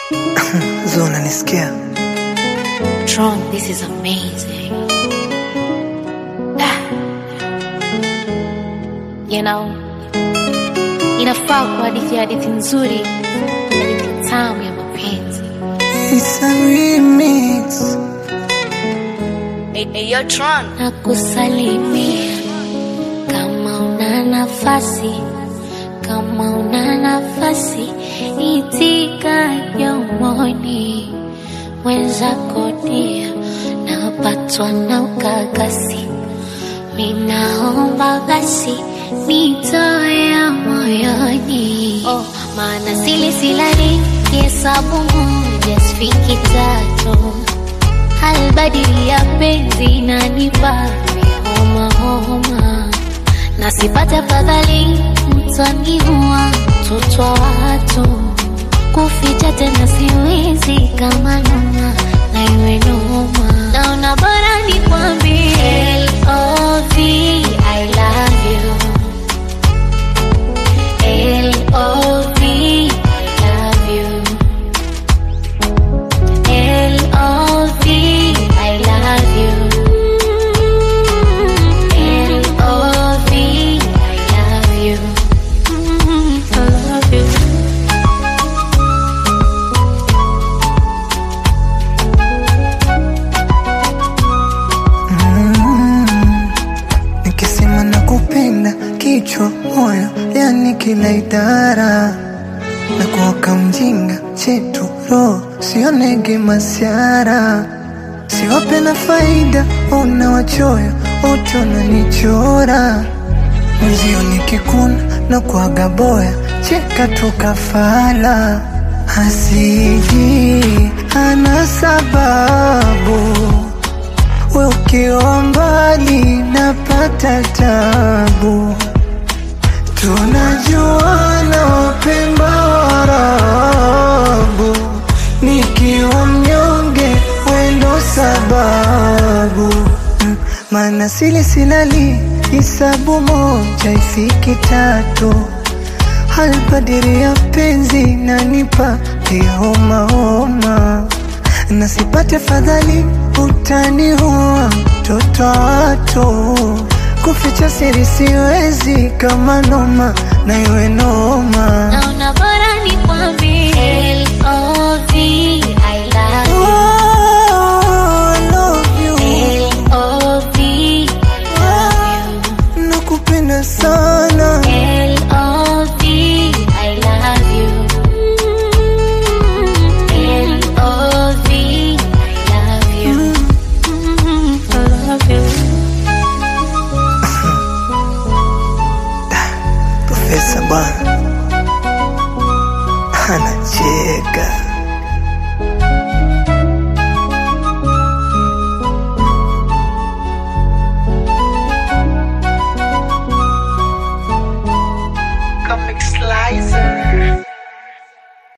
Zo, unanisikia? Tron, this is amazing. Ah. You know, inafaa kwa hadithi ya hadithi nzuri, hadithi tamu ya mapenzi. It's a remix. Hey, hey, yo, Tron. na kusalimia kama una nafasi, kama una nafasi, itika yomoni mwenzako dia, napatwa na ukakasi, minaomba basi nitoe moyoni, oh, maana sili silali hesabu moja sifiki tatu halbadili ya penzi nanipa homa homa, na sipate fadhali mtaniua mtoto wa watu, kuficha tena siwezi kama noma na iwe noma, naona bora nikwambie L.O.V. I love you L.O.V. I love you L.O.V. I love you. L.O.V. I love you. I love you. Nikisema nakupenda kichwa moyo, yani kila idara na kuoka mjinga chetu roho sionege masiara siwape na faida, una wachoyo wote wananichora mwenzio nikikuna na kuaga boya cheka tukafala hasiji ana sababu we ukiwa mbali napata tabu, tunajuana wapemba warabu, nikiwa mnyonge wendo sababu Mm, maana sili silali hisabu moja ifiki tatu halbadiri ya penzi nanipa homa homa na sipate fadhali utaniua mtoto wa watu kuficha siri siwezi kama noma na iwe noma Naona bora nikwambie L.O.V. I love you. Oh, I love you. L.O.V. I love you. nakupenda sana L.O.V. I love you. L.O.V. I love you. I love you. Profesa bwana anacheka